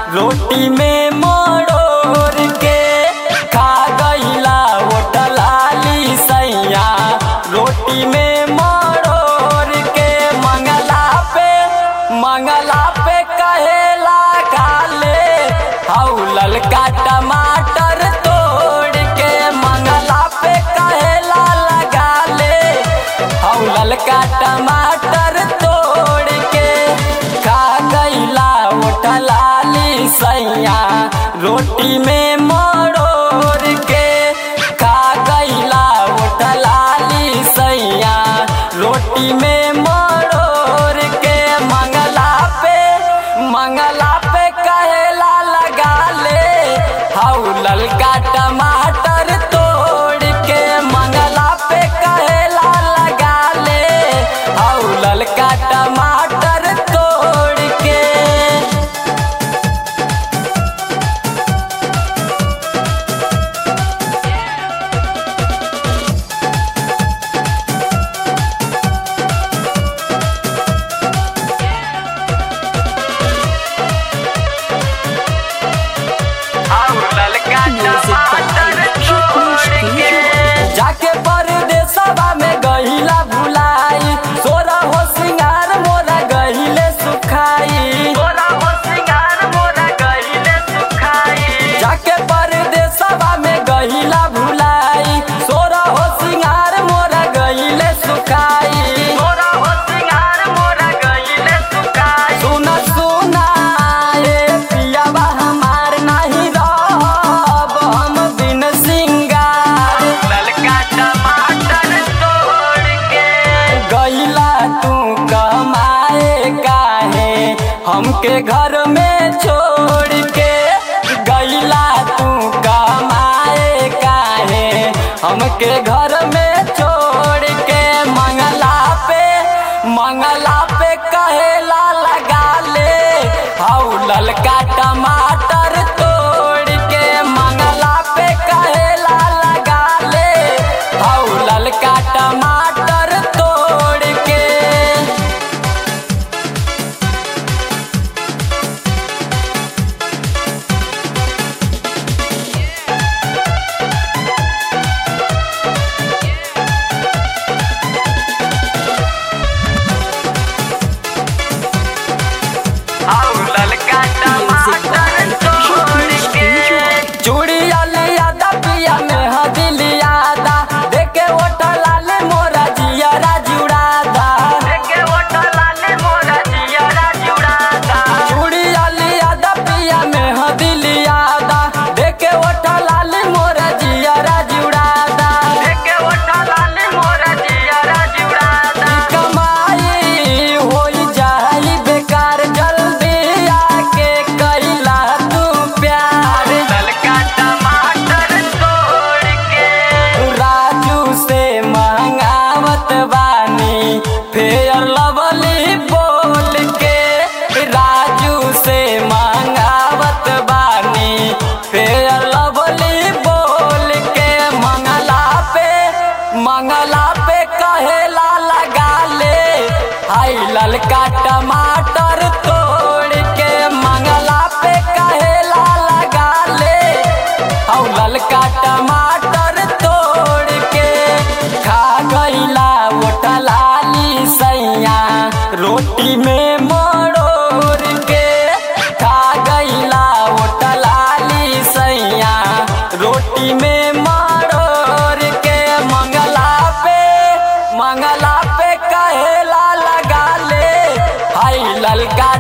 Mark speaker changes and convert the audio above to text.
Speaker 1: रोटी में मरोड़ के खा गईला ओटलाली सैया रोटी में मरोड़ के मंगला पे मंगला पे कहेला काले हौ ललका टमाटर तोड़ के मंगला पे कहेला लगा ले हौ ललका टमाटर तोड़ के खा गईला उठलाली सैया रोटी में मरोड़ के खा गईला उठलाली सैया रोटी में मरोड़ के मंगला पे मंगला पे कहेला लगा ले हौ ललका टमाटर तोड़ के मंगला पे कहेला लगा ले हौ ललका टमाटर तोड़ के जाके परदेसवा में गहिला भुलाई सोरा हो सिंगार मोरा गहिले सुखाई सोरा हो सिंगार मोरा गहिले सुखाई जाके परदेसवा में गहिला भुलाई सोरा हो सिंगार मोरा गहिले सुखाई सोरा हो सिंगार मोरा गहिले सुखाई सुना सुना ए पियावा हमार नाही रहब हम बिन सिंगार ललका टमाटर तोड़ के गईला तू कमाए काहे हमके घर में छोड़ के गईला तू कमाए काहे हमके घर में छोड़ के मंगला पे मंगला पे कहेला लगा ले हौ ललका टमाटर तोड़ के मंगला पे कहेला लगा ले हौ ललका टमाटर तोड़ के चूड़िया लिया दा पिया में हदिलिया दा देखे ओटला ले मोरा जियरा जुड़ा दा देखे ओटला ले मोरा जियरा जुड़ा दा चूड़िया लिया दा पिया में हदिलिया दा देखे ओटला ले मोरा जियरा जुड़ा दा देखे ओटला ले मोरा जियरा जुड़ा दा कमाई होई जाई बेकार जल्दी आके कैला तू प्यार ललका टमाटर तोड़ के राजू से मंगावत बानी फेयर लवली बोल के राजू से मंगावत बानी फेयर लवली बोल के मंगला पे मंगला पे कहेला लगा ले हाय ललका टमाटर तोड़ के मंगला पे कहेला लगा ले हौ ललका टमाटर तोड़ के खा गईला ओटलाली सैया रोटी में मरोड़ के खा गईला ओटलाली सैया रोटी में मरोड़ के मंगला पे मंगला पे कहेला लगा ले हाय ललका